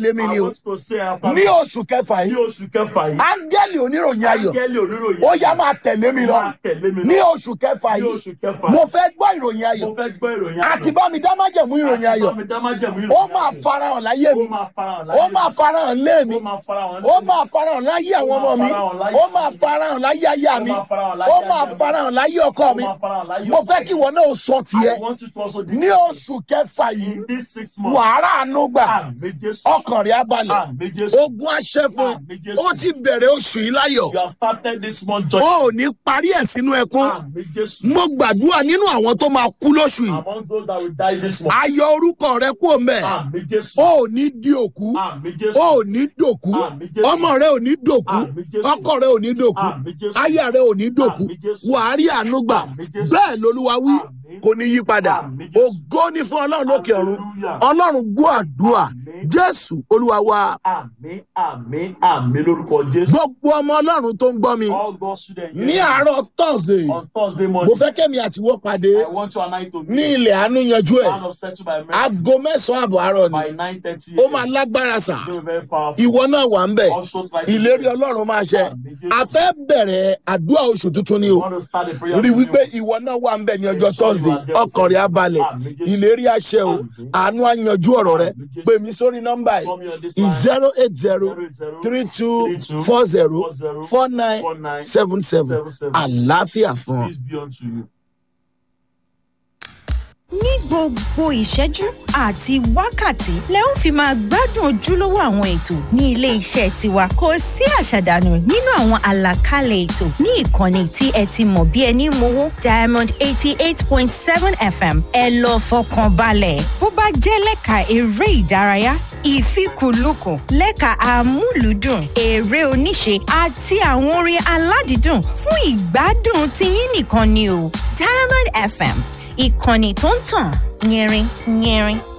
tẹ̀lé mi ni I o want to say after ní oṣù kẹfà ní yìí oṣù kẹfà yìí. áńgẹ́lì oníròyìn ayọ̀ Áńgẹ́lì oníròyìn. ó yá máa tẹ̀lé mi lọ Máa tẹ̀lé mi lọ. ní oṣù kẹfà Ní yìí oṣù kẹfà. mo fẹ́ gbọ́ ìròyìn ayọ̀ Mo fẹ́ gbọ́ ìròyìn àti bá mi dá májẹ̀mú ìròyìn ayọ̀ Àti bá mi dá májẹ̀mú ìròyìn ó máa ayọ̀. farahàn láyé mi Ó máa farahàn ó láyé máa mi. farahàn lé mi Ó máa farahàn ó máa farahàn láyé àwọn ọmọ mi ó máa farahàn láyé aya mi ó máa farahàn láyé ọkọ mi Ó máa farahàn láyé mo fẹ́ ọkọ kí mi. ìwọ náà sọ tiẹ̀ I want you to also ní oṣù kẹfà yìí in these six months. wàhálà àánú gbà Àmì Jésù. ọkàn rẹ̀ abalẹ̀ Àmì Jésù. ogun aṣẹ́ fún ẹ Àmì Jésù. ó ti bẹ̀rẹ̀ oṣù yìí láyọ̀ You have started this month ó joy. ò ní parí ẹ̀ sínú ẹkún Àmì Jésù. mo gbàdúrà nínú àwọn tó máa kú lóṣù yìí Among those that will die this month. ayọ̀ orúkọ rẹ kú òmẹ Àmì Jésù. ó ò ní di òkú Àmì ó Jésù. ò ní dòkú Àmì Jésù. ọmọ rẹ ò ní dòkú Àmì Jésù. ọkọ rẹ ò ní dòkú Àmì Jésù. aya rẹ ò ní dòkú Àmì Jésù. wàárí àánú gbà Àmì Jésù. bẹ́ẹ̀ lolúwa wí Àmì. kò ní yí padà Àmì Jésù. ògo ní fún ọlọ́run lókè ọ̀run Hallelujah. ọlọ́run gbọ́ àdúrà Àmì. jésù olúwa wa Àmì àmì àmì lórúkọ Jésù. gbogbo ọmọ ọlọ́run tó ń gbọ́ mi All God's students ní here àárọ̀ thursday on Thursday mo morning. fẹ́ kẹ́mi àtiwọ́ pàdé I want you and I to ní meet ilẹ̀ àánú yanjú ẹ̀ man of settled by mercy aago mẹ́sàn-án àbọ̀ àárọ̀ ni by nine thirty. ó máa lágbára sà Very very powerful. ìwọ náà wà ń bẹ̀ Also like ìlérí ọlọ́run máa ṣẹ a fẹ́ bẹ̀rẹ̀ àdúrà oṣù tuntun ni You o want to start the prayer. rí with wípé you. ìwọ náà wà ń bẹ̀ ní ọjọ́ thursday ọkàn rẹ̀ á balẹ̀ Àmì Jésù. ìlérí àṣẹ o Àmì. àánú á yanjú ọ̀rọ̀ rẹ Àmì Jésù. pè mí sórí nọ́mbà Call me on yìí this line. zero eight zero Zero zero three two three two four zero four zero four nine four nine seven seven seven seven. àlàáfíà fún ọ. Peace be unto you. ní gbogbo ìṣẹ́jú àti wákàtí lẹ ó fi máa gbádùn ojúlówó àwọn ètò ní ilé iṣẹ́ tiwa kò sí àṣàdànù nínú àwọn àlàkalẹ̀ ètò ní ìkànnì tí ẹ ti mọ̀ bí ẹni mowó diamond eighty eight point seven fm ẹ lọ fọkàn balẹ̀ bó bá jẹ́ lẹ́ka eré ìdárayá ìfikùnlukùn lẹ́ka amúlùúdùn eré oníṣe àti àwọn orin aládìídùn fún ìgbádùn tiyín nìkan ni o diamond fm ìkànnì tó ń tàn yẹrin yẹrin